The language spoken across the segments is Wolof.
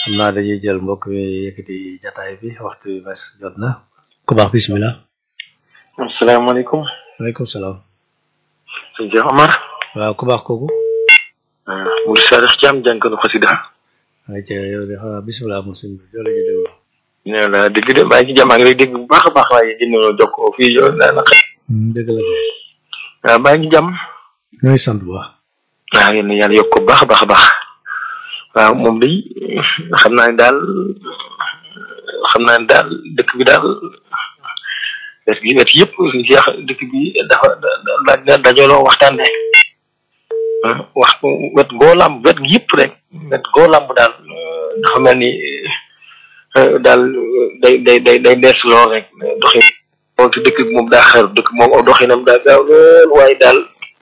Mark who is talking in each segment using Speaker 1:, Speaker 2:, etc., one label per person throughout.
Speaker 1: xam naa dañuy jël mbokk mi yëkkati jataay bi waxtu bi mes jot na ku baax bismillah
Speaker 2: asalaamaaleykum
Speaker 1: waaleykum salaam
Speaker 2: sëñ Cheikh Omar
Speaker 1: waaw ku baax kooku
Speaker 2: Mourou Sadikh Thiam jànkanu xasida
Speaker 1: ay ca yow de xanaa bismillah musim bi yow la ñu déglu
Speaker 2: nee la dégg de maa ngi ci jàmm ak lay dégg bu baax a baax waaye jëndoo jokkoo fii yow daanaka
Speaker 1: dëgg la de
Speaker 2: waaw maa ngi jàmm
Speaker 1: ñooy sant bu baax
Speaker 2: waaw yéen yàlla yokk ko bu baax a baax a baax waaw moom day xam naa ne daal xam naa ne daal dëkk bi daal wet gi wet yëpp suñu jeex dëkk bi dafa laaj na dajaloo waxtaane wax wet goo làmb wet gi yëpp rek wet goo làmb daal dafa mel ni daal day day day day dees lool rek doxi moom ci dëkk bi moom daa xër dëkk moom aw doxinam daa gaaw lool waaye daal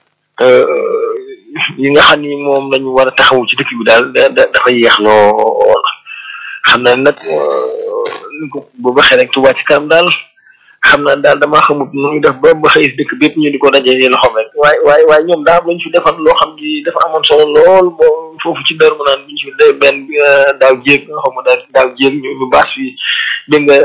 Speaker 2: yi nga xam ni moom lañu war a taxawu ci dëkk bi daal da dafa yéex lool xam naa nag bu waxee rek Touba ci kanam daal xam naa daal damaa xamut nu ñu def ba ba xëy si dëkk bépp ñu di ko dajee loxoom rek waaye waaye waaye ñoom daa am lañu fi defal loo xam ni dafa amoon solo lool boo foofu ci dër mu naan bi ñu fi de benn daaw jéeg nga xam daal daaw jéeg ñu ñu baas fi dégg nga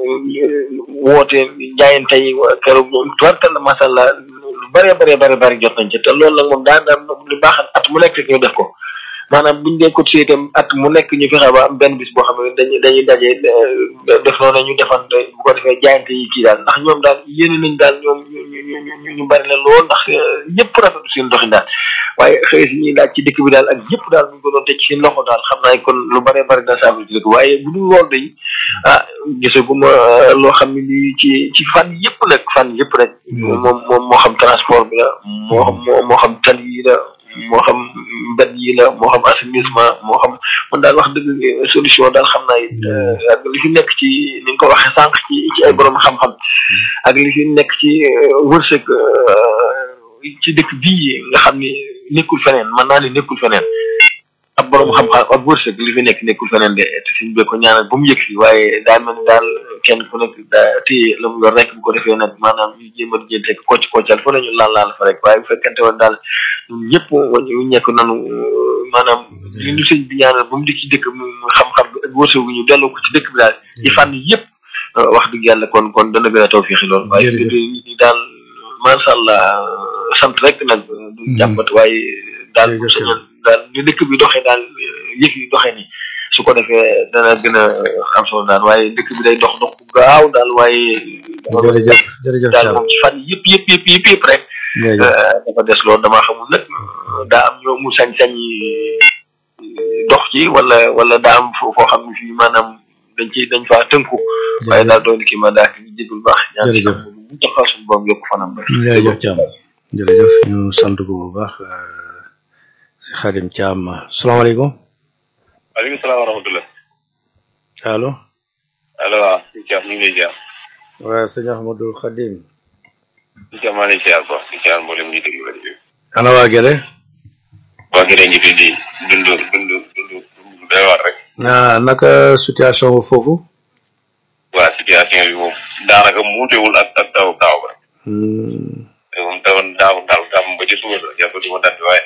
Speaker 2: woote jaayante yi keroog tubarkalla macha allah lu bëree bëree bëri bëri jot nañ ci te loolu nag moom daan daan lu baax at mu nekk rek ñu def ko maanaam buñ dee cotisé itam at mu nekk ñu fexe ba am benn bis boo xam ne dañuy dañuy daje def noonu ñu defante bu ko defee jaayante yi kii daal ndax ñoom daal yéene nañ daal ñoom ñu ñu ñu ñu bari la lool ndax ñëpp rafetlu seen doxin daal waaye xëy si ñuy laaj ci dëkk bi daal ak yëpp daal bu ñu ko doon teg ci seen loxo daal xam naa kon lu bëree bëri na saafara ci dëkk waaye bu dul loolu day ah gisaguma loo xam ne lii ci ci fànn yëpp nag fànn yëpp rek. moom moom moo xam transport bi la. moo xam moo xam tali yi la. moo xam mbed yi la moo xam assainissement moo xam man daal wax dëgg solution daal xam naa it ak li fi nekk ci ni nga ko waxee sànq ci ci ay borom xam-xam ak li fi nekk ci wërsëg ci dëkk bii nga xam ni nekkul feneen man naa ni nekkul feneen ab borom xam-xam ak wërsëg li fi nekk nekkul feneen de te suñ bee ko ñaanal ba mu yëg fi waaye daal mel ni daal kenn ku nekk daa téye la mu yor rek bu ko defee nag maanaam ñu jéem a jël teg kocc koccal fa la ñu laal laal fa rek waaye bu fekkente woon daal ñun ñëpp ñu nekk nanu maanaam li ñu sëñ bi ñaanal ba mu di ci dëkk mu xam-xam bi ak wërsëg ñu delloo ko ci dëkk bi daal ci fànn yëpp wax dëgg yàlla kon kon dana gën a taw fii loolu waaye nit ñi daal macha allah sant rek nag du jàmbat waaye daal sañoon daal ni dëkk bi doxee daal yëf yi doxee ni su ko defee dana gën a am solo daal waaye dëkk bi day dox dox bu gaaw daal waaye
Speaker 1: jërëjëf jërëjëf
Speaker 2: daal moom ci fànn yëpp yëpp yëpp yëpp yëpp rek dafa des loolu damaa xamul nag daa am ñoo mu sañ-sañ dox ci wala wala daa am foo foo xam ne fii maanaam dañ ci dañ faa tënku waaye daal doon ki ma daa ki jégul baax
Speaker 1: jërëjëf
Speaker 2: bu taxaw suñu boom yokk fanam ba
Speaker 1: jërëjëf Thiam jërëjëf ñu sant ko bu baax si Xadim Thiam salaamaaleykum
Speaker 3: waaleykum salaam wa rahmatulah.
Speaker 1: allo
Speaker 3: allo waaw sëñ Thiam ñu ngi lay ziar.
Speaker 1: waaw sëñ Ahmadou Khadim
Speaker 3: sëñ Thiam maa ngi lay ziar quoi di ziar mboolem ñuy déglu rajo bi.
Speaker 1: ana waa Gere
Speaker 3: waa Gere ngi fi di dund dund dund dund doy waar rek.
Speaker 1: ah naka situation foofu
Speaker 3: waa situation bi moom daanaka muutewul ak ak taw taw ba. te moom tawoon daaw daaw daaw ba ci suba sax jàpp duma dandi waaye.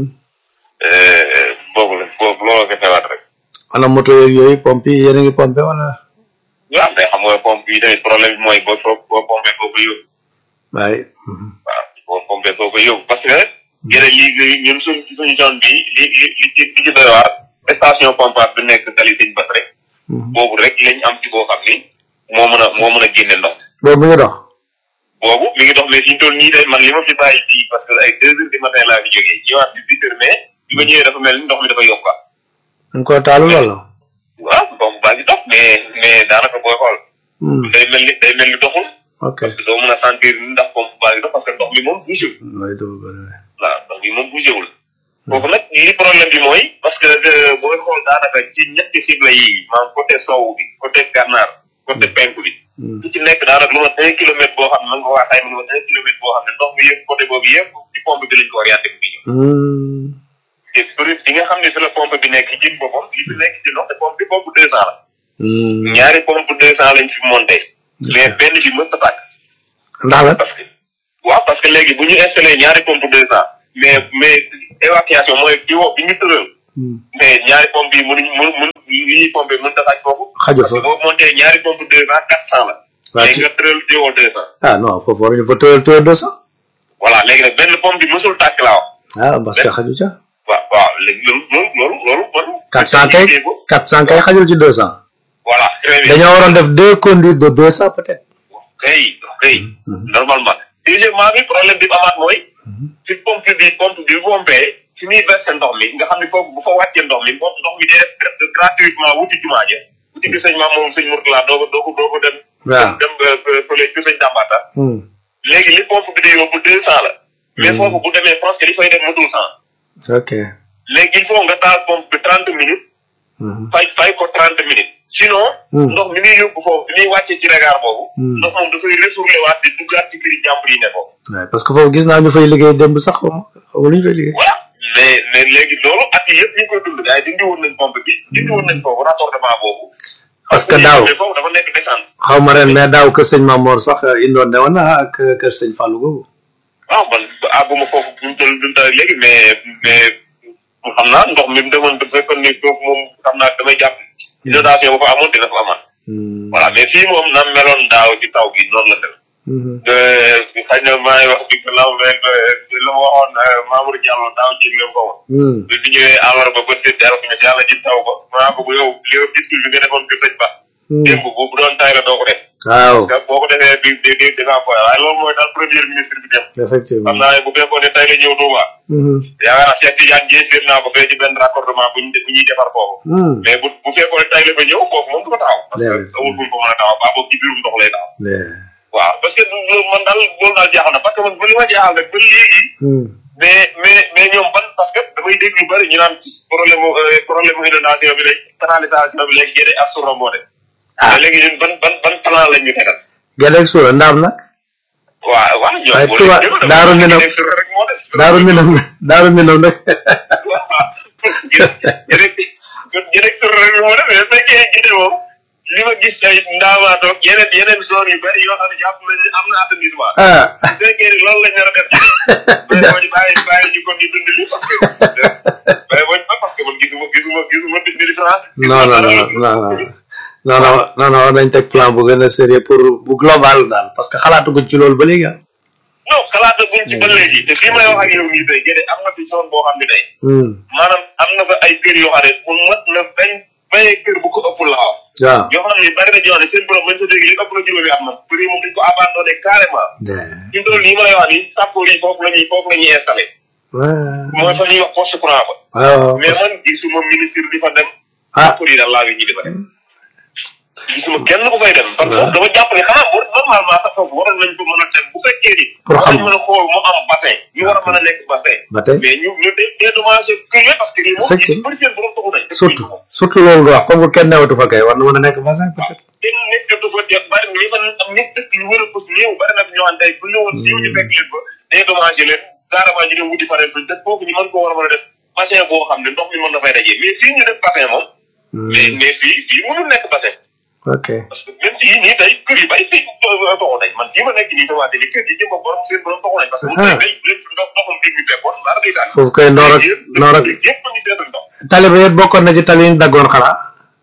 Speaker 3: boobu la boobu looloo ko teewaat rek.
Speaker 1: ana moto yeeg yooyu pompe yi yéen a ngi pompe wala.
Speaker 3: waaw mais xam nga pompe yi tamit problème bi mooy boo boo pompé foo ko yóbbu.
Speaker 1: waaye.
Speaker 3: waaw boo pompé foo ko yóbbu parce que. gën li ñun suñ suñu zone bi li li li ci li ci doy waar station pompage bi nekk tali sëñ bas rek. boobu rek lañ am ci boo xam ni moo mën a moo mën a génne ndox.
Speaker 1: boobu mu ngi dox.
Speaker 3: boobu mi ngi dox mais fi ñu toll nii day man li ma fi bàyyi fii parce que ay deux heures du matin laa fi jógee ñëwaat ci huit heures mais bi ma ñëwee dafa mel ni ndox mi dafa yokk
Speaker 1: nga ko taalu wala.
Speaker 3: waaw pompe baa ngi dox mais mais daanaka booy xool. day mel ni day mel ni doxul.
Speaker 1: ok
Speaker 3: parce que doo mën a sentir ndax pompe baa ngi dox parce que ndox mi moom bougé wul.
Speaker 1: mooy dugg ba
Speaker 3: waaw ndox mi moom bougé wul. foofu nag li problème bi mooy parce que booy xool daanaka ci ñetti xibla yi maanaam côté sowu bi côté gànnaar côté penku bi. su ci nekk daanaka lu ma un kilomètre boo xam ne man nga waa xayma lu ma un kilomètre boo xam ne ndox mi yëpp côté boobu yëpp ci pompe bi lañ ko orienté bu ñëw. te bëri bi nga xam ne fi la pompe bi nekk ci boppam li fi nekk ci ndox te pompe bi pompe deux cent la. ñaari pompe deux cent lañ fi monté. mais benn bi mës a tàkk.
Speaker 1: ndax la
Speaker 3: parce que waaw parce que léegi bu ñu installé ñaari pompe deux cent mais mais évacuation mooy di wo bi ñu tëral. mais ñaari pompe yi mënuñ mënu mënu yi ñuy pompé mën ta xaj foofu
Speaker 1: xaju
Speaker 3: parce que
Speaker 1: fa
Speaker 3: boo monté ñaari pompe deux cent quatre cent la
Speaker 1: waa
Speaker 3: léegi
Speaker 1: ci
Speaker 3: nga tëral diwoo deux cent
Speaker 1: ah non foofu waruñu fa tëral tëral deux cent
Speaker 3: voilà léegi nag benn pompe bi mësul tàkk laa wax
Speaker 1: ah parce que xaju ca
Speaker 3: waaw waaw léegi loolu loolu loolu loolu
Speaker 1: quatre cent kay
Speaker 3: liggéey ko
Speaker 1: quatre cent kay xajul ci deux cent
Speaker 3: voilà très bien
Speaker 1: dañoo waroon def deux conduites de deux cent peut-être
Speaker 3: kay kay normalement deuxièmement bi problème bi amaat mooy fi pompe bi pompe bi pompé fi muy versé ndox mi nga xam ne foofu bu fa wàccee ndox mi ndox ndox mi day def gratuitement wuti jumaa ja wuti bi sëñ maam moom sëñ Mourtala doo ko doo ko doo ko dem
Speaker 1: waaw
Speaker 3: dem fële ci sëñ Dambata
Speaker 1: Hmm.
Speaker 3: léegi li pompe bi di yóbbu deux cent la mais foofu bu demee presque li fay dem matul cent
Speaker 1: ok
Speaker 3: léegi il faut nga taal pompe bi trente minutes
Speaker 1: Mhm.
Speaker 3: fay fay ko trente minutes sinon
Speaker 1: Hmm.
Speaker 3: ndox mi muy yóbbu foofu bi muy wàccee ci regard boobu
Speaker 1: Hmm.
Speaker 3: ndox moom dafay retourné waat di duggaat ci këri jàmbur yi ne ko
Speaker 1: Ouais, parce que foofu gis naa ñu fay liggéey démb sax xaw ma xaw ma lu ñu fay liggéey
Speaker 3: voilà mais mais léegi loolu at yi yëpp ñu ngi koy dund gars yi dindi woon nañ pompe bi dindi woon nañ foofu raccordement boobu
Speaker 1: Parce que daaw-
Speaker 3: mais foofu dafa nekk descente
Speaker 1: xaw ma ren mais daaw kër sëñ Mamor sax indoon ne woon na ak kër sëñ Fallou googu
Speaker 3: waaw man àgguma foofu buñ toll duñ toll léegi mais mais xam naa ndox mi mu demoon bu fekkoon ni foofu moom xam naa damay jàpp inondation bu fa amoon dina fa amaat
Speaker 1: Hmm.
Speaker 3: voilà mais fii moom na meloon daaw ci taw bi noonu la dem
Speaker 1: Mhm.
Speaker 3: xëy na maa ngi wax bi law rek la ma waxoon Mamour Diallo daaw jéeg la ko wax
Speaker 1: Hmm.
Speaker 3: bi bi ñëwee alors ba ba seet yàlla ne yàlla ji taw ba maa ko yow li nga gis bi nga defoon kër sëñ Bass
Speaker 1: Hmm.
Speaker 3: démb bu bu doon tay la doo ko def
Speaker 1: waaw
Speaker 3: parce que boo ko defee di di di di nga koy waaye loolu mooy daal premier ministre bi dem xam
Speaker 1: effectivement
Speaker 3: naa ne bu fekkoon ne tay la ñëw Touba
Speaker 1: Mhm.
Speaker 3: yaakaar naa Cheikh Tidiane Dièye seet naa ko fee ci benn raccordement bu ñu bu ñuy defar foofu
Speaker 1: Hmm.
Speaker 3: mais bu bu fekkoon ne tay la ba ñëw foofu moom du ko taxaw parce que
Speaker 1: Yeah.
Speaker 3: amul fu ñu ko mën a taxaw baa boobu ci biirum ndox lay taxaw
Speaker 1: Yeah.
Speaker 3: waaw parce que loolu man daal loolu daal jaaxal na parce que man ba li ma jaaxal nag ba léegi
Speaker 1: Hmm.
Speaker 3: mais mais mais ñoom ban parce que damay dégg lu bëri ñu naan problème mu euh, problème mu inondation bi léegi canalisation bi léegi géde ak suura moo de
Speaker 1: ah
Speaker 3: mais léegi ñun ban ban ban plan lañ ñu tegal
Speaker 1: Gédé Soura ndaam nag
Speaker 3: waaw waaw ñoom
Speaker 1: Waaye
Speaker 3: boo
Speaker 1: Touba-
Speaker 3: leen jëloon
Speaker 1: Daaru
Speaker 3: dama
Speaker 1: Minam-
Speaker 3: géde suura rek moo des
Speaker 1: daaru minam daaru minam nag
Speaker 3: géde géde suura rek moo des mais fekkee géde moom li ma gis ay ndaamaatoog yeneen yeneen zone yu bëri yoo xam ne jàpp nañ ne am na assainissement
Speaker 1: ah
Speaker 3: su fekkee ni loolu lañ nar a def mais boo ñu bàyyi bàyyi ñu kon ñu dund li parce que mais boo ñu parce que man gisuma gisuma gisuma di différence
Speaker 1: non non non non non non non non war nañ teg plan bu gën a sérieux pour bu global daal parce que xalaatuguñ ci loolu ba léegi ah.
Speaker 3: non xalaata buñ ci ba léegi te fii may wax ak yow nii tey géde am na fi zone boo xam ne tey
Speaker 1: Hmm.
Speaker 3: maanaam am na fa ay kër yoo xam ne mu mat na bañ bayee kër bu ko ëpp la wax
Speaker 1: waaw.
Speaker 3: yoo xam ne bari na ñoo xam ne seen borom bañ sa dégg li ëpp na juróomi am na bëri moom dañ ko abandonné carrément fi mu toll nii ma lay wax nii sàppoor yi foofu la ñuy foofu la ñuy installé mooy fa ñuy wax poste courant ba
Speaker 1: waaw
Speaker 3: mais man gisuma ministre di fa dem
Speaker 1: ah
Speaker 3: sàppoor yi daal laa ngi ñi di fa dem gisuma kenn ku fay dem parce que dama jàpp ne xanaa bu normalement sax foofu waroon nañ ko mën a dem bu fekkee ni
Speaker 1: Pour
Speaker 3: war
Speaker 1: xam.
Speaker 3: nañ mën a xool mu am bassin ñu war a mën a nekk bassin
Speaker 1: ba tey
Speaker 3: mais ñu ñu dé dédommagé kër yi parce que lii moom ñu
Speaker 1: Effectivement.
Speaker 3: bëri seen borom taxu nañ
Speaker 1: surtout surtout loolu nga wax comme que kenn newatu fa kay war na mën a nekk bassin peut-être.
Speaker 3: kenn nit jotu fa te bari ñi fa am nit dëkk yu wër a pos néew bari na fi ñoo xam tey bu ñëwoon siiw ñu fekk leen fa dédommagé leen carrément ñu dem wuti fa leen dëkk foofu ñu mën ko war a mën a def bassin boo xam ne ndox mi mën na fay dajee mais fii ñu def bassin moom mais
Speaker 1: Hmm.
Speaker 3: mais fii fii mënul nekk bassin
Speaker 1: ok
Speaker 3: parce que même fii nii tey kër yi bari fii toxu nañ man fii ma nekk nii sama télé kër yi jëm borom seen borom toxu nañ parce que bu
Speaker 1: Ah.
Speaker 3: tey lépp ndox ndoxum fii ñu fekkoon dara day daal
Speaker 1: foofu kay noor ak noor ak
Speaker 3: yëpp ñu seetal ndox
Speaker 1: tali ba yëpp bokkoon na ci tali yi ñu daggoon xanaa.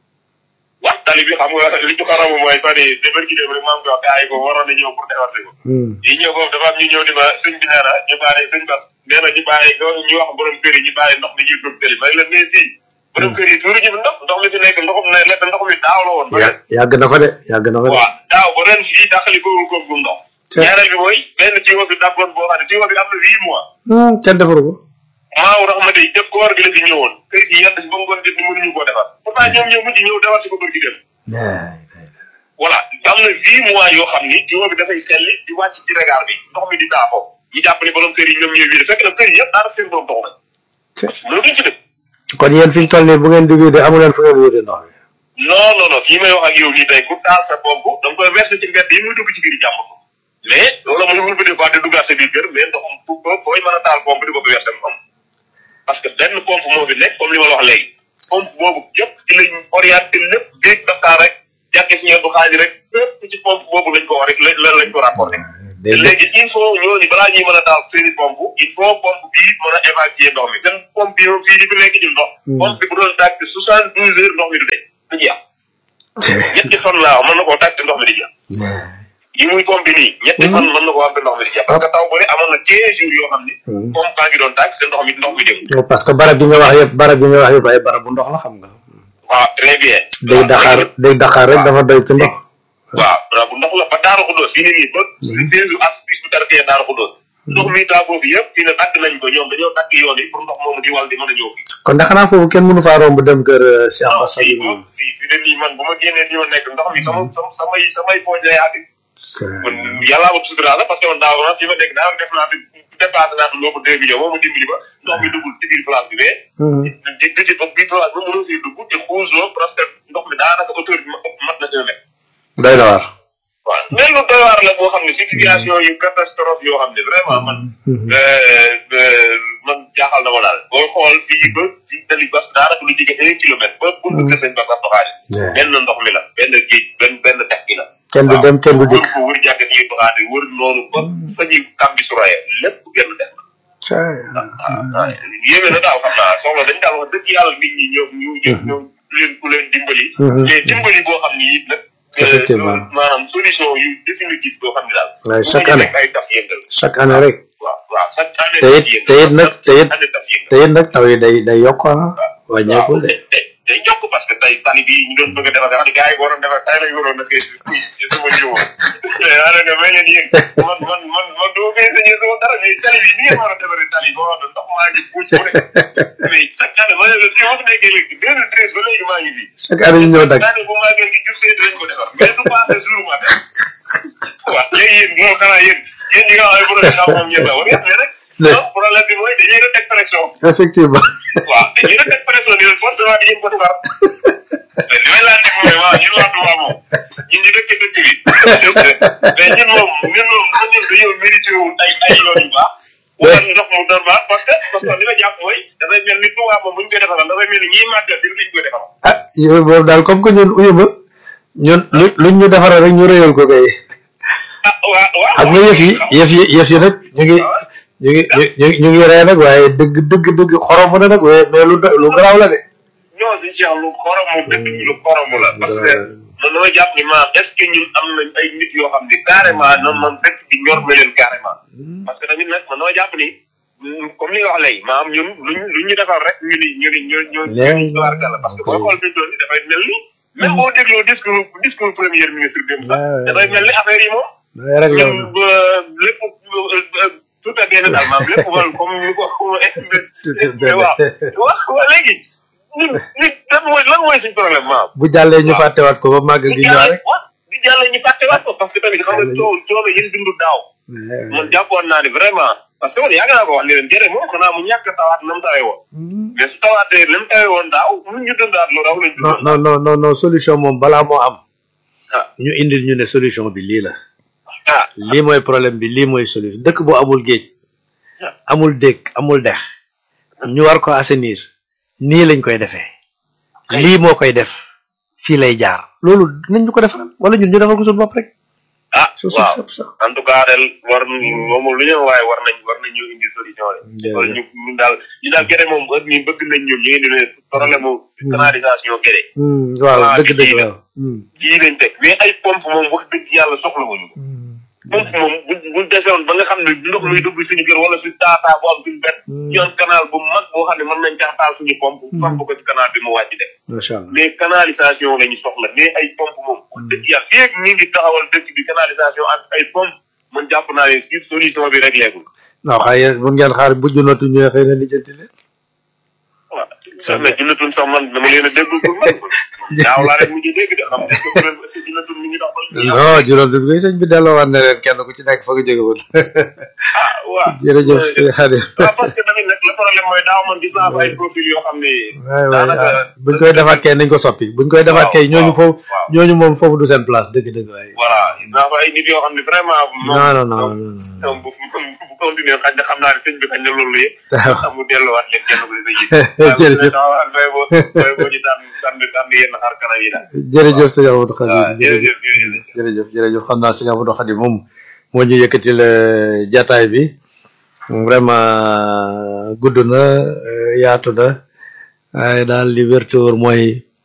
Speaker 3: wax tali bi xam nga li ci xaramu mooy fan yi débar ki dem rek maa ngi koy wax gars yi ko waroon na ñëw pour defar ko
Speaker 1: Hmm.
Speaker 3: yi ñëw foofu dafa am ñu ñëw ni ma sëñ bi nee na ñu bàyyi sëñ bas nee na ñu bàyyi ñu wax borom kër yi ñu bàyyi ndox mi ñuy dugg tëli may la nee fii borom kër yi tuuru ñu fi ndox ndox mi fi nekk ndoxum ne lekk ndox mi daaw la woon ba
Speaker 1: yà- yàgg na fa de yàgg na fa de.
Speaker 3: waaw daaw ba ren fii dàqali ko ko bu ndox
Speaker 1: Te-
Speaker 3: ñaareel bi mooy benn tuyau bi dàppoon boo xam ne tuyau bi am na huit mois
Speaker 1: Hmm, kenn defaru ko.
Speaker 3: maaw rax ma day jëpp koor gi la fi ñëwoon kër gi yàlla si ba ngoon jot ni mënuñu koo defar pourtant ñoom ñoo mujj ñëw defar si ko bër gi dem voilà am na huit mois yoo xam ni tuyau bi dafay selli di wàcc ci regard bi ndox mi di daafoo ñu jàpp ni borom kër yi ñoom ñooy wiide fekk na kër yi yëpp daanaka seen borom dox nañ loolu duñ ci def
Speaker 1: kon yéen fi ñu toll nii bu ngeen di vider amu leen fu ngeen vider ndox mi.
Speaker 3: non non non fii may wax ak yow nii tey ku taal sa pompe da nga koy verser ci mbedd yi muy dugg ci biir jàmm ko mais loolu mooy wul bi des fois di duggaat sa biir kër mais ndoxam fu ko fooy mën a taal pompe di ko ko verser mu am parce que benn pompe moo fi nekk comme li ma la wax léegi pompe boobu yëpp ci lañ orienté lépp biig Dakar rek jàkkee si ñeent bu xaaj rek fépp ci pompe boobu lañ ko war lañ lañ ko rapporté
Speaker 1: day
Speaker 3: léegi il faut ñooñu balaa ñuy mën a taal seeni pompe il faut pompe bii mën a évacuer ndox mi seen pompe bi moom fii di fi nekk ci ndox pompe bi bu doon tàkk soixante douze heures ndox mi du dee du jeex ñetti fan laa mën na koo tàkk ndox mi di jeex yi muy pompe nii ñetti fan mën na koo am ndox mi di jeex parce que taw bëri amoon na quinze jours yoo xam ne pompe baa ngi doon tàkk te ndox mi ndox mi dem
Speaker 1: parce que barab bi nga wax yëpp barab bi nga wax yëpp ay barab bu ndox la xam nga
Speaker 3: waaw très bien
Speaker 1: day daxaar day daxaar rek dafa doy ci ndox
Speaker 3: waaw barab bu ndox la ba Daaru Xuddoos fii ne nii ba seize as bis bu tarkee Daaru Xuddoos ndox mi taa foofu yëpp fii ne tàgg nañ ko ñoom dañoo tàgg yoon yi pour ndox moomu di wal di mën a ñëw fii
Speaker 1: kon da xanaa foofu kenn mënu faa romb dem kër Cheikh Bass
Speaker 3: fii moom fii fii ne nii man bu ma génnee fi ma nekk ndox mi sama sama samay samay pooj lay àgg kon yàllaa ma sutura la parce que man daaw na fi ma nekk daaw def naa fi dépassé naa fi loo ko deux millions moo ma dimbali ba ndox mi duggul ci biir place bi mais di di ci biir place bi mënoo fii dugg te xuusoo parce que ndox mi daanaka hauteur bi mat na un mètre
Speaker 1: doy na waar
Speaker 3: waaw mel lu doy waar la boo xam ne situation yu catastrophe yoo xam ne vraiment man man jaaxal na ma daal booy xool fii ba ci tali bas daanaka lu jege un kilomètre ba buntu kër sëñ Bass Abdou Khadre benn ndox mi la benn géej benn benn dex gi la
Speaker 1: kenn du dem kenn du dikk
Speaker 3: wër ko wër jàkk si Abdou Khadre wër noonu ba sañi kambi suraye lépp genn dex la waaw yéeme na daal xam naa soxla dañ daal wax dëgg yàlla nit ñi ñoom ñu ñoom leen ku leen dimbali mais dimbali boo xam ni it nag
Speaker 1: effectivement
Speaker 3: maanaam solution yu définitive boo xam ne daal.
Speaker 1: waaye chaque année
Speaker 3: ay taf yëngal.
Speaker 1: chaque année rek.
Speaker 3: waaw waaw chaque année.
Speaker 1: te it te it nag te it te it nag taw yi day day yokk ah. wàññeekul de.
Speaker 3: day yokk parce que tey tali bi ñu doon bëgg a defar xam gars yi waroon defar tey lañ waroon defee sama jiw mais yaa ngi may leen yéen man man man man doo koy sañee sama dara mais tali bi ni ngeen war a defaree tali boo xam ne ndox maa ngi buuj bu ne mais chaque année ma ne la fii ma fi nekkee léegi deux mille treize ba léegi maa ngi fi.
Speaker 1: chaque année ñu ñëw dag
Speaker 3: chaque année bu maa ngi jur see dinañ ko defar mais du passé jour ma def waaw léegi yéen moo xanaa yéen yéen ñi nga xam ne borom xam moom ñëpp la war ngeen rek non problème bi mooy dañuy rek teg pression
Speaker 1: effectivement
Speaker 3: waaw dañuy rek teg pression ni leen forcément di ngeen ko defar li may laaj mooy waaw ñun waa Touba moom ñun ñu dëkk dëkk bi mais ñun moom ñun moom ñun dañoo mérité wu ay ay yoon yu baax wala ndox mu doon baax parce que parce que li ma jàpp mooy dafay mel ni Touba moom bu ñu koy defaral dafay mel ni ñiy màggal si lañ koy defaral
Speaker 1: ah yooyu boobu daal comme que ñun uyuma ñun lu luñ ñu defaral rek ñu réyal ko kay
Speaker 3: ah waaw waaw
Speaker 1: xam nga yëf yi yëf yi yëf yi nag ñu ngi ñu ngi ñu ngi ñu ngi ree nag waaye dëgg dëgg dëgg xorom na nag waaye mais lu lu garaaw la de
Speaker 3: ñoo si Cheikh lu xoromu dëkk bi lu xoromu la parce que man dama jàpp ni maam est ce que ñun am nañ ay nit yoo xam ne carrément noonu man dëkk bi ñor na leen carrément parce que tamit nag man dama jàpp ni comme li nga wax léegi maam ñun luñ luñ ñu defal rek ñu ni ñu ni ñu ñu ñu tubaarkàlla parce que booy xool fi doon ni dafay mel ni même boo dégloo discours discours premier ministre dem sax dafay mel ni affaire yi moom ñun lépp tout à bien daal maam lépp wal comme ñu ko waaw wax waa léegi ñun nit lan mooy lan mooy suñ problème maam
Speaker 1: bu jàllee ñu fàttewaat ko ba màggal gi ñëwaat rek
Speaker 3: di jàllee ñu fàttewaat ko parce que tamit xam nga coow coono yéen dundu daaw man jàppoon naa ni vraiment parce que man yàgg naa ko wax ni leen jëre moom xanaa mu ñàkk tawaat na mu tawee woon mais su tawaatee na mu tawee woon daaw ñun ñu dundaat lu raw lañ
Speaker 1: non non non non non solution moom balaa moo am ñu indil ñu ne solution bi lii la
Speaker 3: ah
Speaker 1: lii mooy problème bi lii mooy solution dëkk bu amul géej amul dëkk amul dex ñu war ko assainir nii lañ koy defee lii moo koy def fii lay jaar loolu nañ ñu ko defaral wala ñun ñu defal ko suñu bopp rek
Speaker 3: ah
Speaker 1: su
Speaker 3: waaw
Speaker 1: sab sa
Speaker 3: en tout cas daal war moom lu ñu waaye war nañ war nañ ñu indi solution de wala ñu ñu daal ñu daal gere moom heure ñu bëgg nañ ñoom ñu ngi ne problème mu canalisation gere
Speaker 1: waaw dëgg dëgg waaw
Speaker 3: jii lañ teg mais ay pompe moom wax dëgg yàlla soxla wuñu ko pompe moom bu bu desewoon ba nga xam ne ndox muy dugg suñu kër wala suñu taataa bu am suñu benn yoon canal bu mag boo xam ne mën nañ caa taal suñu pompe pompe ko ci canal bi mu wàcc dem
Speaker 1: macha allah
Speaker 3: mais canalisation la ñu soxla mais ay pompe moom wax dëgg yàlla fii ak ñi ngi taxawal dëkk bi canalisation ak ay pompe man jàpp naa ne si solution bi rek leegul
Speaker 1: non xëy na mun ngeen xaar bu junootu ñëwee xëy na lijjanti leen
Speaker 3: waaw sax na junnatun sax man dama leen a dégg pour man daaw laa rek mu ngi dégg de xam est-ce que est-ce que junnatun mi ngi dox ba
Speaker 1: non juróom dut koy sëñ bi delloowaat na leen kenn ku ci nekk fa nga jóge woon
Speaker 3: ah waaw
Speaker 1: jërëjëf sëñ Xadim
Speaker 3: waaw parce que tamit nag le problème mooy daaw man gis naa fa ay profil yoo xam ne
Speaker 1: waay waay
Speaker 3: daanaka
Speaker 1: ah buñ koy defaat kay nañ ko soppi buñ koy defaat kay ñooñu foofu
Speaker 3: waaw
Speaker 1: ñooñu moom foofu du seen place dëgg dëgg waay
Speaker 3: voilà gis naa fa ay nit yoo xam ne vraiment moom
Speaker 1: non non non non
Speaker 3: ñoom bu bu continuer xañ na xam naa ne sëñ bi xañ na loolu yëpp
Speaker 1: waaw
Speaker 3: xam mu delluwaat leen kenn ku ne sa
Speaker 1: Jërëjëf.
Speaker 3: waaw bay boo bay boo ñu tànn tànn tànn yenn xar kanam yi daal
Speaker 1: jërëjëf sëñ Amadou Khadim
Speaker 3: waaw jërëjëf jërëjëf
Speaker 1: jërëjëf jërëjëf xam naa sëñ Amadou Khadim moom moo ñu yëkkati la jataay bi vraiment gudd na yaatu na waaye daal li wér te wóor mooy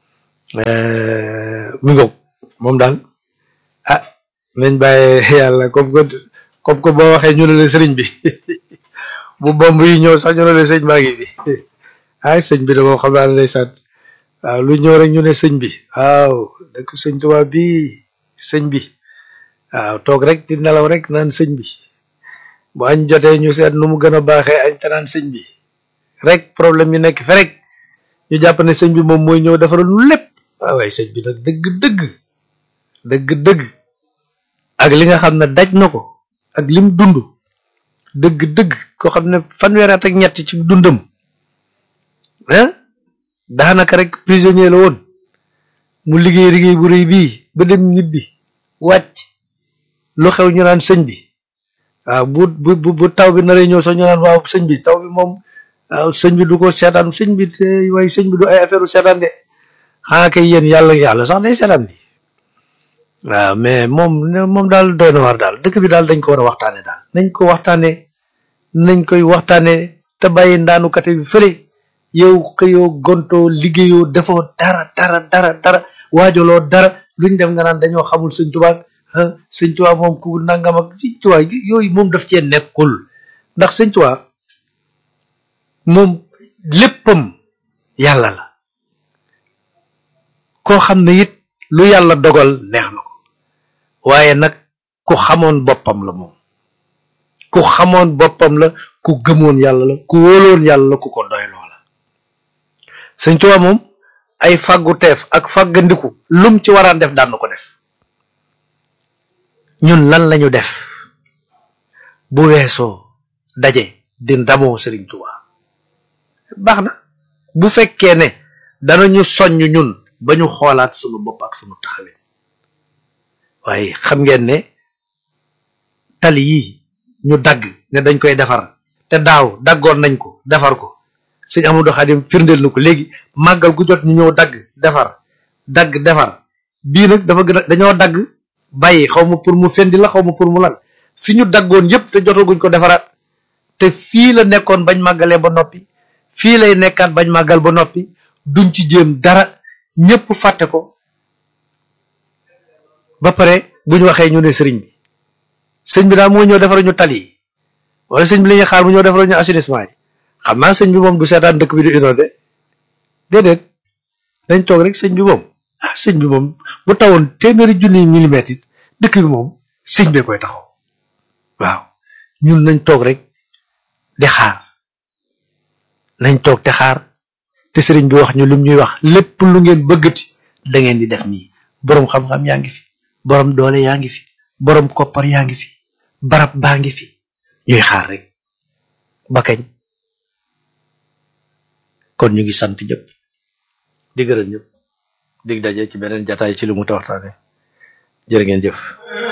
Speaker 1: mi ngoog moom daal ah nañ bàyyi yàlla comme que comme que boo waxee ñu ne la sëriñ bi bu bomb yi ñëw sax ñu ne la sëñ baa ngi bi ay sëñ bi de moom xam naa ne day sant waaw lu ñëw rek ñu ne sëñ bi waaw dëkk sëñ Tuubaa bi sëñ bi waaw toog rek di nelaw rek naan sëñ bi bu añ jotee ñu seet nu mu gën a baaxee añ te naan sëñ bi rek problème yi nekk fe rek ñu jàpp ne sëñ bi moom mooy ñëw defaral lu lépp waaw waaye sëñ bi nag dëgg dëgg dëgg dëgg ak li nga xam ne daj na ko ak lim dund dëgg dëgg koo xam ne fanweeri at ak ñett ci dundam ah daanaka rek prisonnier la woon mu liggéey liggéey bu rëy bii ba dem ñibbi wàcc lu xew ñu naan sëñ bi waaw bu bu bu taw bi naree ñëw sax ñu naan waaw sëñ bi taw bi moom waaw sëñ bi du ko seetaan sëñ bi waaye sëñ bi du ay affaire u seetaan de xanaa kay yéen yàlla yàlla sax day seetaan bi waaw mais moom moom daal doy na war daal dëkk bi daal dañ ko war a waxtaane daal nañ ko waxtaane nañ koy waxtaane te bàyyi ndaanukate bi fële yow xëyoo gontoo liggéeyoo defoo dara dara dara dara waajaloo dara luñ dem nga naan dañoo xamul sëñ tubaab sëñ tubaab moom ku nangam ak sëñ tubaab yooyu moom daf cee nekkul ndax sëñ tubaab moom léppam yàlla la koo xam ne it lu yàlla dogal neex na ko waaye nag ku xamoon boppam la moom ku xamoon boppam la ku gëmoon yàlla la ku wóoloon yàlla la ku ko doyloo la sëñ Tuubaa moom ay fàggu teef ak fàggandiku lum ci waraan def daan na ko def ñun lan lañu def bu weesoo daje di ndamoo sëriñ Tuubaa baax na bu fekkee ne danañu soññ ñun ba ñu xoolaat sunu bopp ak sunu taxawin waaye xam ngeen ne tali yi ñu dagg ne dañ koy defar te daaw daggoon nañ ko defar ko sëñ Amadou Khadim firndeel na ko léegi màggal gu jot ñu ñëw dagg defar dagg defar bii nag dafa gën a dañoo dagg bàyyi xaw ma pour mu fendi la xaw ma pour mu lan fi ñu daggoon yépp te jotaguñ ko defaraat te fii la nekkoon bañ màggalee ba noppi fii lay nekkaat bañ màggal ba noppi duñ ci jéem dara ñëpp fàtte ko ba pare bu ñu waxee ñu ne sëriñ bi sëñ bi daal moo ñëw defaruñu tali yi wala sëñ bi la ñuy xaar mu ñëw defaruñu assainissement yi xam naa sëñ bi moom du seetaan dëkk bi di inondé déedéet dañ toog rek sëñ bi moom ah sëñ bi moom bu tawoon téeméeri junni millimètres it dëkk bi moom sëñ bee koy taxaw waaw ñun nañ toog rek di xaar nañ toog te xaar te sëriñ bi wax ñu lim ñuy wax lépp lu ngeen bëggati da ngeen di def nii boroom xam-xam yaa ngi fi boroom doole yaa ngi fi boroom koppar yaa ngi fi barab baa ngi fi ñuy xaar rek ba kañ kon ñu ngi sant ñëpp di gërëm ñëpp dig daje ci beneen jataay ci lu mu ta waxtaane jërë ngeen jëf